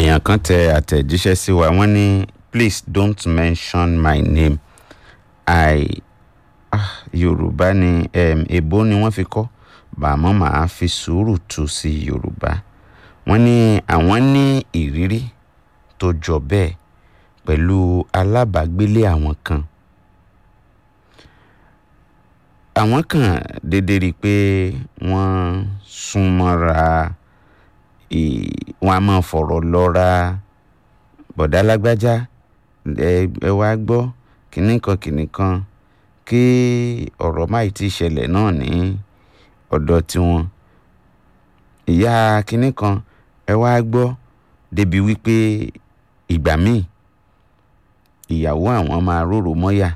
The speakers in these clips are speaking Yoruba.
èèyàn kan tẹ àtẹ̀jíṣẹ́ sí wa wọ́n ní please don't mention my name i ah, yorùbá ni um, èbó ni wọ́n fi kọ́ bàmọ́ màá fi sùúrù tú sí yorùbá wọ́n ní àwọn ní ìrírí tó jọ bẹ́ẹ̀ pẹ̀lú alábàágbélé àwọn kan àwọn kan dédé rí i pé wọ́n súnmọ́ra ì- wọ́n á máa fọ̀rọ̀ lọ́ra bọ̀dá lágbájá ẹ ẹ wá gbọ́ kínní kan kínní kan kí ọ̀rọ̀ má ì tí ì ṣẹlẹ̀ náà ní ọ̀dọ̀ tiwọn ìyá kínní kan ẹ wá gbọ́ débi wípé ìgbà míì ìyàwó àwọn máa rorò mọ́yà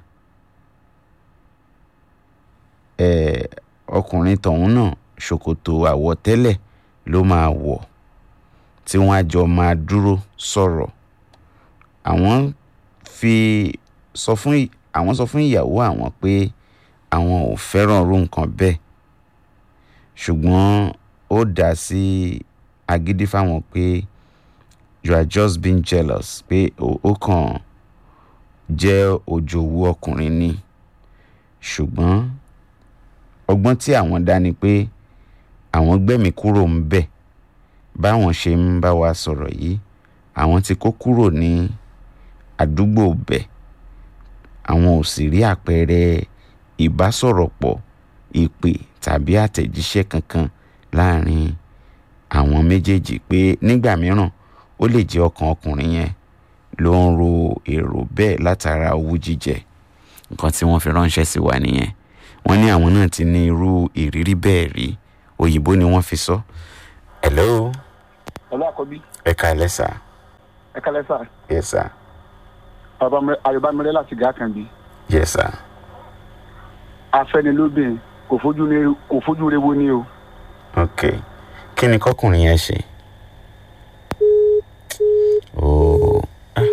ẹ ọkùnrin tọ̀hún náà ṣòkòtò àwọ̀tẹ́lẹ̀ ló máa wọ̀ tí wọ́n á jọ máa dúró sọ̀rọ̀ àwọn fi sọ fún ì- àwọn sọ fún ìyàwó àwọn pé àwọn ò fẹ́ràn irú nǹkan bẹ́ẹ̀ ṣùgbọ́n ó dá sí agídí fáwọn pé you are just being jealous pé ó ó kàn jẹ́ òjòwú ọkùnrin ni ṣùgbọ́n ọgbọ́n tí àwọn dá ni pé àwọn gbẹ̀mí kúrò ń bẹ̀ báwọn ṣe ń bá wa sọ̀rọ̀ yìí àwọn ti kó kúrò ní àdúgbò bẹ̀ àwọn ò sì rí àpẹẹrẹ ìbásọ̀rọ̀pọ̀ ìpè tàbí àtẹ̀jíṣẹ́ kankan láàrin àwọn méjèèjì pé nígbà mìíràn ó lè jẹ́ ọkàn ọkùnrin yẹn ló ń ro èrò bẹ́ẹ̀ látara owú jíjẹ nǹkan tí wọ́n fi ránṣẹ́ sí wa nìyẹn wọ́n ní àwọn náà ti ní irú ìrírí bẹ́ẹ̀ rí òyìnbó ni wọ́n fi sọ. hello ọlọ́ àkọ́bí ẹ káalẹ́ sà ẹ kálẹ́ sà yes sà àyọ̀bámẹ́rẹ́ láti gà kàn bí yes sà afẹ́nilóbìn kò fojú ní kò fojú rewo ní o ok kí ni kọkùnrin yẹn ṣe. ooo ah.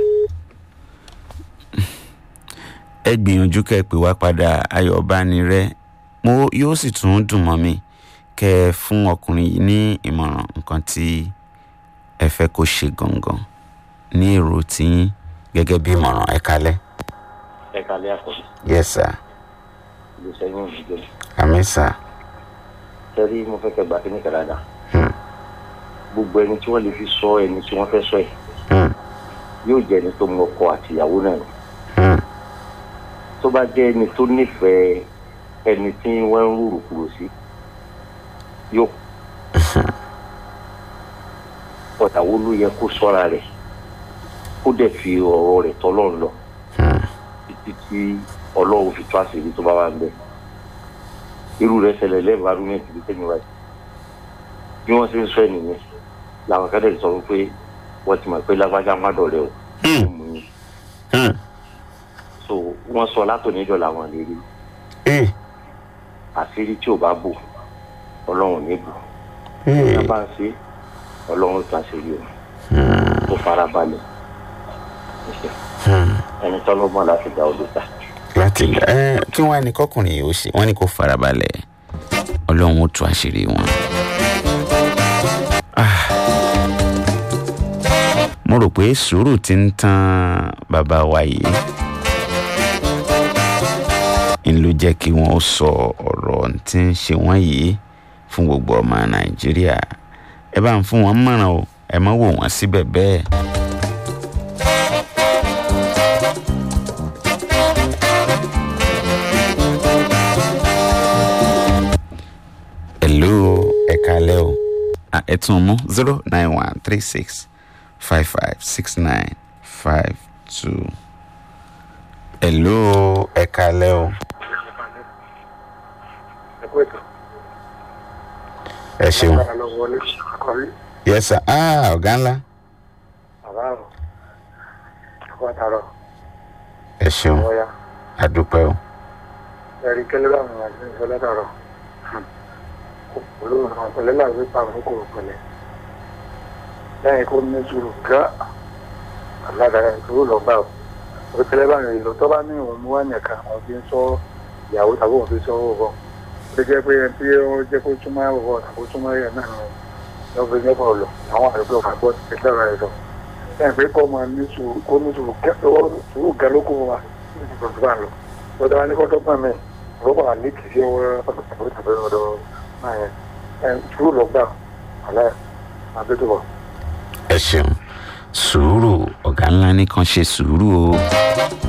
ẹ gbìyànjú kẹ́ ẹ pè wá padà ayọ̀bánirẹ́ mo yóò sì tún dùn mọ́ mi kẹ́ ẹ fún ọkùnrin yìí ní ìmọ̀ràn nǹkan tí ẹ fẹ́ kó ṣe gangan ní èrò tiyín gẹ́gẹ́ bí ìmọ̀ràn ẹ kalẹ́. ẹ kalẹ́ àkọ́bí yes sir ìlú sẹ́yìn ìdíje àmì sir sẹ́rí mo fẹ́ kẹ́ gbà kí ní kẹ̀láda hmm. gbogbo ẹni tí wọ́n lè fi sọ ẹni tí wọ́n fẹ́ sọ ẹ̀ Hmm. yóò jẹ́ ẹni tó mọ ọkọ àtìyàwó náà ni Hmm. tó bá jẹ́ ẹni tó nífẹ̀ẹ́ ẹni tí wọ́n ń rúrù kúrò sí yóò ọ̀tàwó ló yẹ kó sọ́ra rẹ̀ kó dẹ̀ fi ọ̀rọ̀ rẹ̀ tọ́lọ́run lọ Hmm. títí tí ọlọ́run fi tó àṣírí tó bá wà ń bẹ̀. irú rẹ̀ ṣẹlẹ̀ lẹ́ẹ̀bà rúmẹ̀tì bí tẹ́mi wáyé bí wọ́n ṣe ń sọ ẹ̀ nìyẹn làwọn kẹ́lẹ́ sọ fún pé wọ́n ti mọ̀ pé lágbájá má dọ̀rẹ́ o Hmm. ó mú yín Hmm. so wọ́n sọ látòníjọ́ làwọn lè rí Eh. àṣírí tí ò bá bò ọlọ́run ní bò Eh. tá a bá ń ṣe ọlọ́run tó àṣírí o tó fara balẹ̀ Hmm. ẹni tọ́lọ́gbọ́n láti dá odò ta láti gbà ẹ kí wọn á ní kọkùnrin yìí ó ṣe wọn ní kó farabalẹ̀ ọlọ́run ó tú àṣírí wọn. Ah. mo rò pé sùúrù ti ń tán bàbá wa yìí ń ló jẹ́ kí wọ́n sọ ọ̀rọ̀ tí ń ṣe wọ́n yìí fún gbogbo ọmọ nàìjíríà ẹ bá ń fún wọn mọ̀ràn o ẹ má wò wọ́n síbẹ̀ bẹ́ẹ̀. hello ẹ kalẹ o Ah, ẹ tún mú zero nine one three six five five six nine five two hello ẹ kalẹ o ẹ ṣeun yes sir ah ọ̀gá ńlá ẹ ṣeun àdúpẹ́ o ẹ̀rí kẹ́lẹ́ bá àwọn àti ìṣọ́ látàrọ̀ olóòrùn àwọn pẹ̀lẹ́ láàrin pa àwọn kòrò pẹ̀lẹ́ lẹ́yìn kó ní sùúrù gá aládàá ìṣòro lọ bá o orí kẹ́lẹ́ bá rìn lọ tó bá ní òun mú wá nìkan àwọn fi ń sọ ìyàwó tàbí òun fi sọ owó bọ̀ ó jẹ́ pé ẹni tí ó jẹ́ kó túmọ̀ owó tàbí túmọ̀ rẹ̀ náà lọ fi nípa ọ̀lọ́ àwọn àdúgbò ọ̀gá gbọ́ ti tẹ́lẹ̀ rẹ̀ lọ ẹ̀ pé kọ́ máa ní sùúrù kó ní sùúrù kẹ́ ọwọ́ sùúrù gẹ́ ló kó wa ní ti gbọ̀dọ̀ bá lọ lọ́dọ̀ wa ní kọ́tọ́ pọ̀ mẹ́ ọ̀rọ̀ wà ní kìí ṣe ọwọ́ pàtàkì tàbí ọ̀dọ̀ náà yẹn ẹ̀ sùúrù lọ gbà àlẹ́ àbẹ́tọ̀ ẹ ṣeun sùúrù ọ̀gá ńlá nìkan ṣe sùúrù o